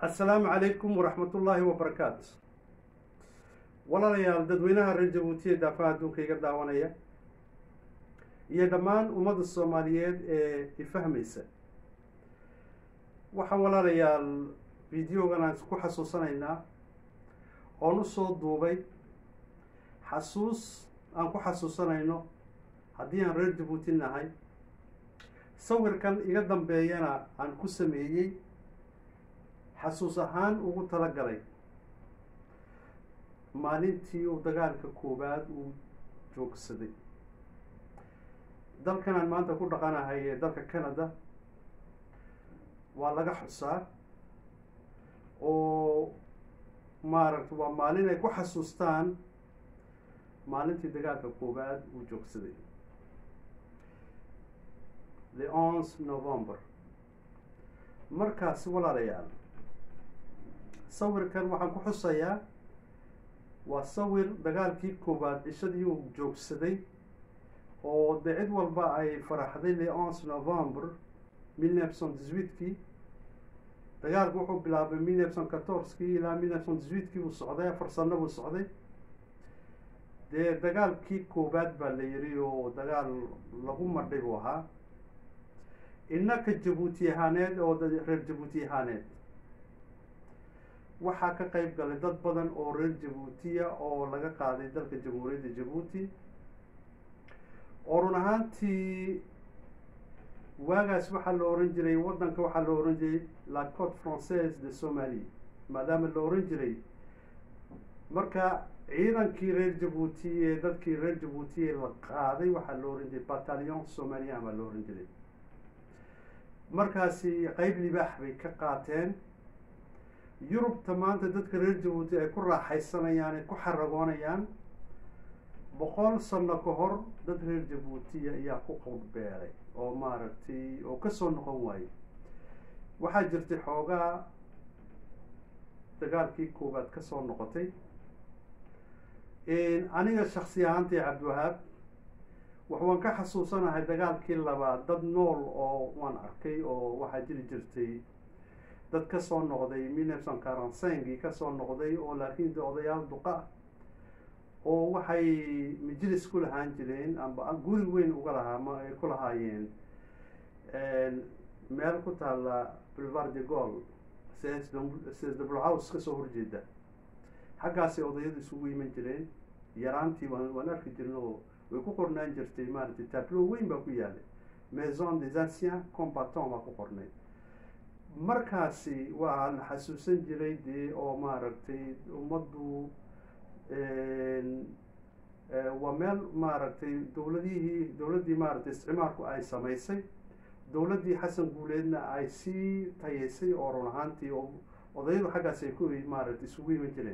assalaamu calaykum waraxmatullaahi wabarakaatu walaalayaal dadweynaha reer jabuutiya daafaha adduunka iga daawanaya iyo dhammaan ummadda soomaaliyeed ee ifahmaysa waxaan walaalayaal videogan aan ku xasuusanaynaa oon u soo duubay xasuus aan ku xasuusanayno haddii aan reer jabuuti nahay sawirkan iga dambeeyana aan ku sameeyey xasuus ahaan ugu tala galay maalintii uu dagaalka koowaad uu joogsaday dalkan aan maanta ku dhaqanahay ee dalka canada waa laga xusaa oo maaragta waa maalin ay ku xasuustaan maalintii dagaalka koowaad uu joogsaday the onze november markaasi walaalayaal sawirkan waxaan ku xusayaa waa sawir dagaalkii koowaad cishadii uu joogsaday oo de cid walba ay faraxday le onze november mille neuf cent dix-huitkii dagaalku wuxuu bilaabay mille neuf cent quatorze-kii ilaa mille neuf cent dix-huitkii buu socday afar sano buu socday dee dagaalkii koowaad baa la yidhi oo dagaal lagu madhay buu ahaa innaka jabuuti ahaaneed oo reer jabuuti ahaaneed waxaa ka qeyb galay dad badan oo reer jabuutiya oo laga qaaday dalka jamhuuriyadda jabuuti oo run ahaantii waagaas waxaa la oran jiray waddanka waxaa la oran jiray la cote française de somalie maadaama la oran jiray marka ciidankii reer jabuuti ee dadkii reer jabuuti ee la qaaday waxaa la oran jiray battalion somalian baa la oran jiray markaasi qeyb libaax bay ka qaateen yurubta maanta dadka reer jabuuti ay ku raaxaysanayaan ay ku xaragoonayaan boqol sano ka hor dad reer jabuutiya ayaa ku qowdbeelay oo maaragtay oo kasoo noqon waaye waxaa jirtay xoogaa dagaalkii koowaad kasoo noqotay aniga shaksi ahaantay cabdiwahaab wax waan ka xasuusanahay dagaalkii labaad dad nool oo waan arkay oo waxaa jiri jirtay dad kasoo noqday mille neuf cent quarante cinqii kasoo noqday oo laakiin de odayaal duqa oo waxay majlis ku lahaan jireen amba guri weyn uga lahaa ma ay ku lahaayeen meel ku taalla boulevard de gol sesdablohouse kasoo horjeeda xaggaasay odayadu isugu iman jireen yaraantii waan waan arki jirin oo way ku qornaan jirtay maaragtay tablo weyn baa ku yaalay maison des anciens combattants baa ku qornay markaasi waa la xasuusan jiray dee oo maaragtay ummaddu waa meel maaragtay dowladihii dowladdii maaragtay isticmaalku ay samaysay dowladdii xasan guuleedna ay sii tayeysay oo run ahaantii oo odayadu xaggaas ay ku maaragtay isugu iman jireen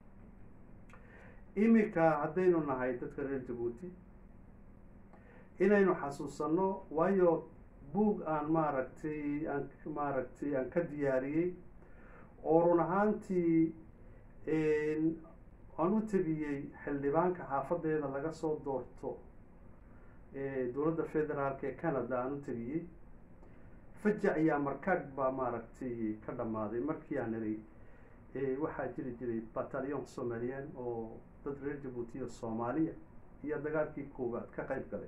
iminka haddaynu nahay dadka reer jabuuti inaynu xasuusanno waayo buug aan maaragtay aan maaragtay aan ka diyaariyey oo run ahaantii aan u tabiyey xildhibaanka xaafadeeda laga soo doorto dowladda federaalk ee canada aan u tabiyey fajac ayaa markaag baa maaragtay ka dhammaaday markii aan iray waxaa jiri jiray battalion somalian oo dad reer jabuutiya soomaaliya iyo dagaalkii koowaad ka qeyb galay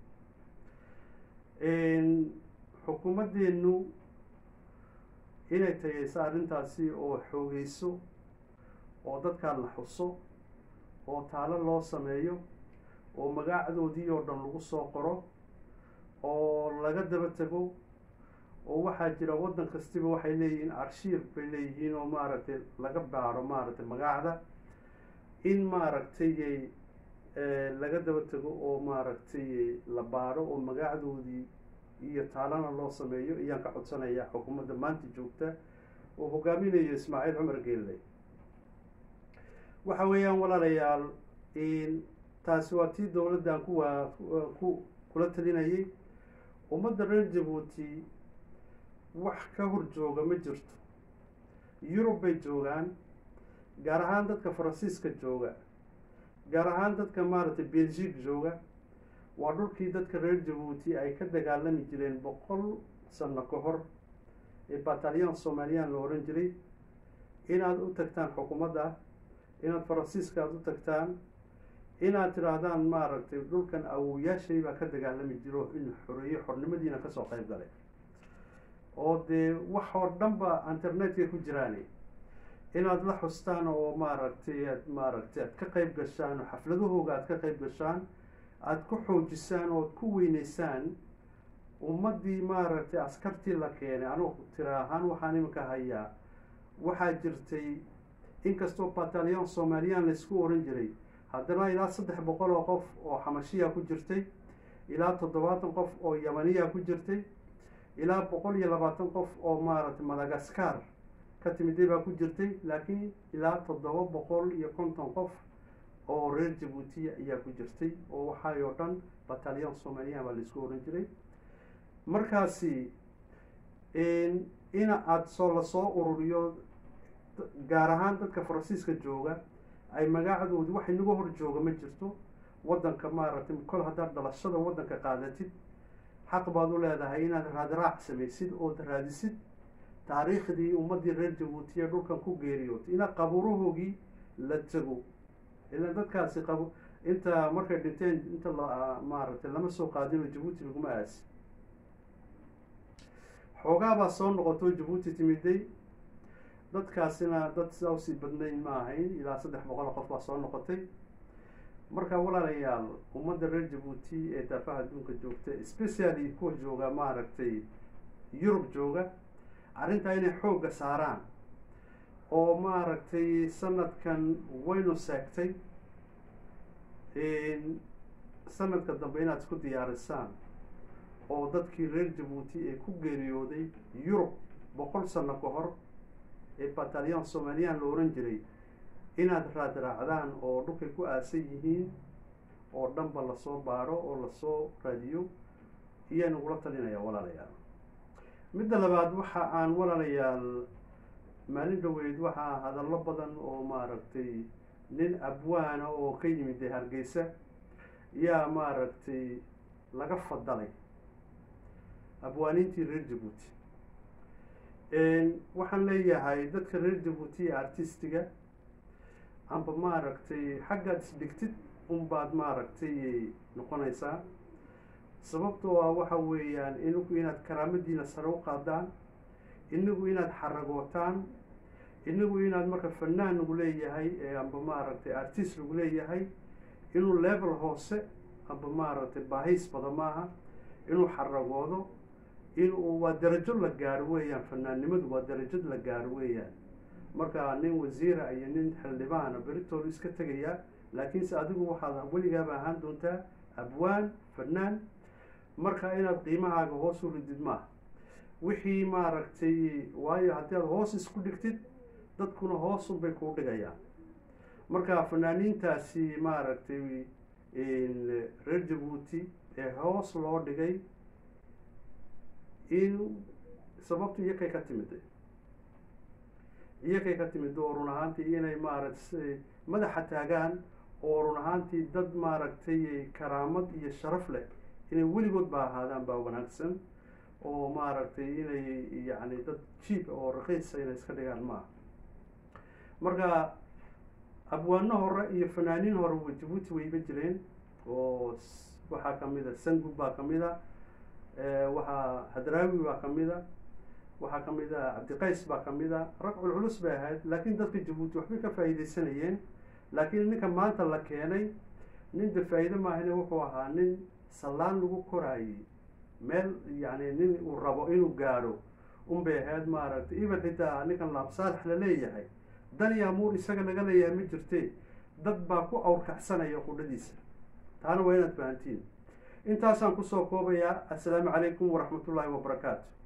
xukuumaddeenu inay tageyso arrintaasi oo xoogeyso oo dadkaa la xuso oo taalo loo sameeyo oo magacdoodii oo dhan lagu soo qoro oo laga daba tego oo waxaa jira waddan kastiba waxay leeyihiin arshiir bay leeyihiin oo maaragtay laga baaro maaragtay magacda in maaragtay laga daba tego oo maaragtay la baaro oo magacdoodii iyo taalana loo sameeyo ayaan ka codsanayaa xukuumadda maanta joogta oo hogaaminayo ismaaciil cumar geelle waxa weeyaan walaalayaal taasi waa tii dowladdan kuwaa ku kula talinayay ummadda reer jabuuti wax ka hor jooga ma jirto yurub bay joogaan gaar ahaan dadka faransiiska jooga gaar ahaan dadka maaragtay belgique jooga waa dhulkii dadka reer jabuuti ay ka dagaalami jireen boqol sano ka hor ee battalion somaliyan la oran jiray inaad u tagtaan xukuumadda inaad faransiiska aad u tagtaan inaad tidhaahdaan maaragtay dhulkan awowayaashay baa ka dagaalami jiro in xoreeyo xornimadiina kasoo qayb galay oo dee wax oo dhan ba internetka ku jiraani inaad la xustaan oo maaragtay aad maaragtay aad ka qayb gashaan oo xafladahooga aad ka qayb gashaan aada ku xoojisaan oo ad ku weyneysaan ummaddii maaragtay askartii la keenay anugu tira ahaan waxaan iminka hayaa waxaa jirtay inkastoo batalyon soomaaliyaan laysku oran jiray haddana ilaa saddex boqol oo qof oo xamashiya ku jirtay ilaa toddobaatan qof oo yamaniya ku jirtay ilaa boqol iyo labaatan qof oo maaragtay madagaskar ka timiday baa ku jirtay laakiin ilaa toddoba boqol iyo konton qof oo reer jabuutiya ayaa ku jirtay oo waxay oo dhan batalyon soomaliya baa laisku oran jiray markaasi in aada soo lasoo ururiyo gaar ahaan dadka faransiiska jooga ay magaacdoodi wax inaga hor jooga ma jirto waddanka maaragtay kol haddaad dhalashada waddanka qaadatid xaq baad u leedahay inaad raadraac samaysid ood raadisid taariikhdii ummaddii reer jabuutiya dhulkan ku geeriyootay inaad qabuurahoogii la tego ilaan dadkaasi qab inta markay dhinteen inta la maaragtay lama soo qaadinoo jabuuti laguma aasi xoogaabaa soo noqoto jabuuti timiday dadkaasina dad sidaa usii badnayn ma ahayn ilaa saddex boqol qof baa soo noqotay marka walaalayaal ummadda reer jabuuti ee daafaha adduunka joogta specially kuwa jooga maaragtay yurub jooga arrintaa inay xoogga saaraan oo maaragtay sanadkan waynu seegtay sanadka dambe inaad isku diyaarisaan oo dadkii reer jabuuti ee ku geeriyooday yurub boqol sano ka hor ee batalyon soomaaliyaan la oran jiray inaad raadraacdaan oo dhulkay ku aasan yihiin oo dhanba lasoo baaro oo lasoo raadiyo iyaan ugula talinaya walaalayaal midda labaad waxa aan walaalayaal maalin dhaweyd waxaa hadallo badan oo maaragtay nin abwaana oo ka yimid dee hargeysa yaa maaragtay laga fadalay abwaaniintii reer jabuuti waxaan leeyahay dadka reer jabuuti ee artistiga amba maaragtay xaggaad isdhigtid unbaad maaragtay noqonaysaa sababtoo ah waxa weeyaan inagu inaad karaamadiina sare u qaadaan inagu inaad xaragootaan inagu inaad marka fanaan lagu leeyahay amba maaragtay artist lagu leeyahay inuu level hoose amba maaragtay baahiis bada maaha inuu xaragoodo inuu waa darajo la gaaro weeyaan fanaannimadu waa darajad la gaaro weeyaan marka nin wasiira iyo nin xildhibaana beritoolu iska tegayaa laakiinse adigu waxaad weligaaba ahaan doontaa abwaan fanaan marka inaad qiimahaaga hoos u ridid maaha wixii maaragtay waayo haddii aad hoos isku dhigtid dadkuna hoosun bay kuu dhigayaan marka fanaaniintaasi maaragtay reer jabuuti ee hoos loo dhigay in sababtu iyakay ka timid iyakay ka timid oo run ahaantii inay maaragtay madaxa taagaan oo run ahaantii dad maaragtay karaamad iyo sharaf leh inay weligood ba ahaadaan baa wanaagsan oo maaragtay inay yacni dad jiib oo raqiisa inay iska dhigaan maaha marka abwaano hore iyo fanaaniin hore wa jabuuti wayba jireen oo waxaa kamid a sangub baa kamid a waxaa hadraawi baa kamid a waxaa kamid a cabdiqays baa kamid a rag culculus bay ahayd laakiin dadka jabuuti waxbay ka faa'iideysanayeen laakiin ninka maanta la keenay nin de faa'iide maahane wuxuu ahaa nin sallaan lagu koraayey meel yacni nin uu rabo inuu gaadho unbay ahayd maaragtay even xitaa ninkan laabsaalax la leeyahay dan iyo amuur isaga laga leeyahay ma jirte dad baa ku awrkacsanaya qudhadiisa taana waa inaad fahantiin intaasaan kusoo koobayaa assalaamu calaykum waraxmatullaahi wabarakaatu